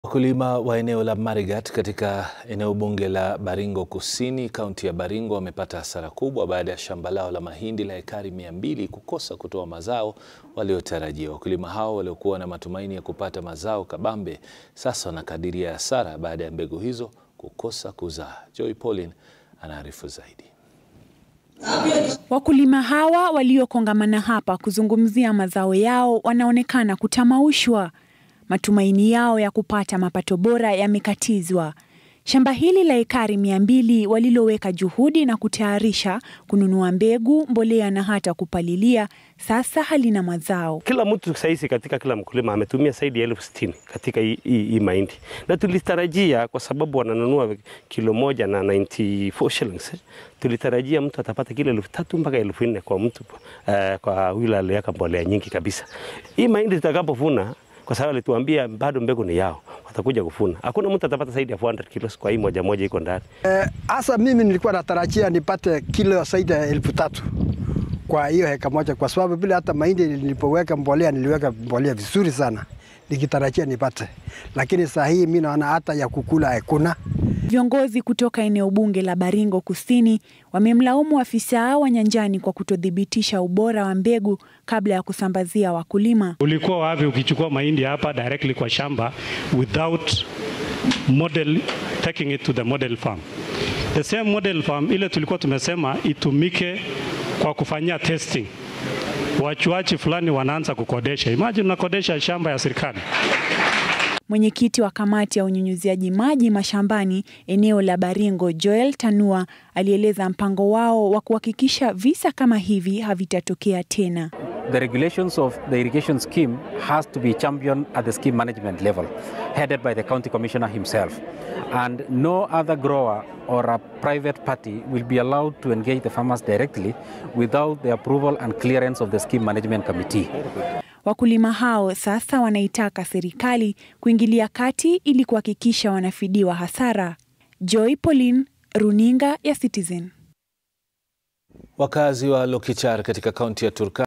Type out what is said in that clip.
Wakulima wa eneo la Marigat katika eneo bunge la Baringo Kusini, kaunti ya Baringo wamepata hasara kubwa baada ya shamba lao la mahindi la ekari mia mbili kukosa kutoa mazao waliotarajia. Wakulima hao waliokuwa na matumaini ya kupata mazao kabambe sasa wanakadiria hasara baada ya mbegu hizo kukosa kuzaa. Joy Pauline anaarifu zaidi. Wakulima hawa waliokongamana hapa kuzungumzia mazao yao wanaonekana kutamaushwa. Matumaini yao ya kupata mapato bora yamekatizwa. Shamba hili la ekari mia mbili waliloweka juhudi na kutayarisha kununua mbegu, mbolea na hata kupalilia, sasa halina mazao. Kila mtu sahizi katika kila mkulima ametumia zaidi ya elfu sitini katika hii, hii, hii mahindi, na tulitarajia kwa sababu wananunua kilo moja na 94 shillings, tulitarajia mtu atapata kilo elfu tatu mpaka elfu nne kwa mtu uh, kwa yule aliweka mbolea nyingi kabisa. Hii mahindi tutakapovuna kwa sababu alituambia bado mbegu ni yao, watakuja kufuna. Hakuna mtu atapata zaidi ya 400 kilos kwa hii moja moja iko ndani. Hasa eh, mimi nilikuwa natarajia nipate kilo zaidi ya elfu tatu kwa hiyo heka moja, kwa sababu vile hata mahindi nilipoweka mbolea niliweka mbolea vizuri sana nikitarajia nipate, lakini saa hii mimi naona hata ya kukula hakuna. Viongozi kutoka eneo bunge la Baringo Kusini wamemlaumu afisa wa nyanjani kwa kutothibitisha ubora wa mbegu kabla ya kusambazia wakulima. Ulikuwa wapi ukichukua mahindi hapa directly kwa shamba without model taking it to the model farm? The same model farm ile tulikuwa tumesema itumike kwa kufanyia testing. Wachuachi fulani wanaanza kukodesha. Imagine unakodesha shamba ya serikali. Mwenyekiti wa kamati ya unyunyuziaji maji mashambani eneo la Baringo, Joel Tanua, alieleza mpango wao wa kuhakikisha visa kama hivi havitatokea tena. The regulations of the irrigation scheme has to be championed at the scheme management level, headed by the county commissioner himself. And no other grower or a private party will be allowed to engage the farmers directly without the approval and clearance of the scheme management committee. Wakulima hao sasa wanaitaka serikali kuingilia kati ili kuhakikisha wanafidiwa hasara. Joy Pauline, Runinga ya Citizen. Wakazi wa Lokichar katika kaunti ya Turkana